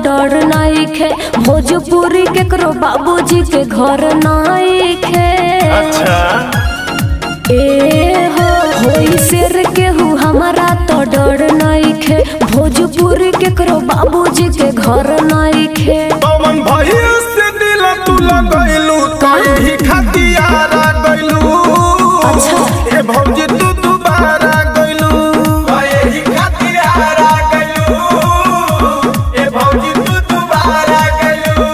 डर नइखे भोजपुरी केकरो बाबूजी के घर नइखे अच्छा ए हो होई शेर केहू हमारा तो डर नइखे भोजपुरी केकरो बाबूजी के घर नइखे पवन भैया से दिल तू लगैलू कहीं खतियारा गइलू अच्छा। ए भौजी तू दोबारा गइलू कहीं खतियारा गइलू ए भौजी तू दोबारा गइलू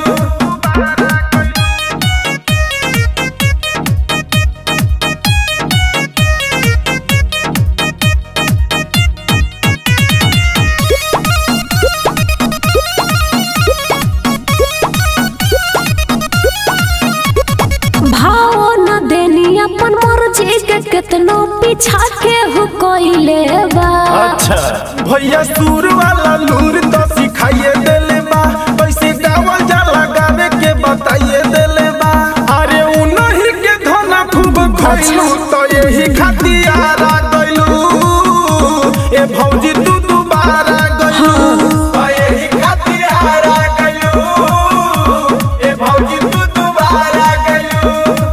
भाव न देनी अपन मर्जी के केतनो पीछा के हो कोइले बा अच्छा भैया सुर वाला लूर तो सिखाइए देले बा कैसे गावल जाला गावे के बताइए देले बा अरे उनही के धना खूब खइलू तो यही खतियारा गइलू ए भौजी तू दोबारा गइलू तो यही खतियारा गइलू ए भौजी तू दोबारा गइलू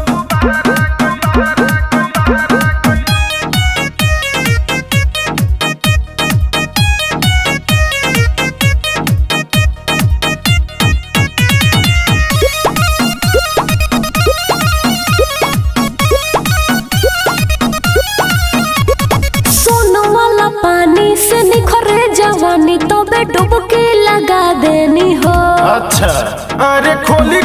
सोनो वाला पानी से निखरे जवानी तो बे डुबकी लगा देनी हो अच्छा अरे खोली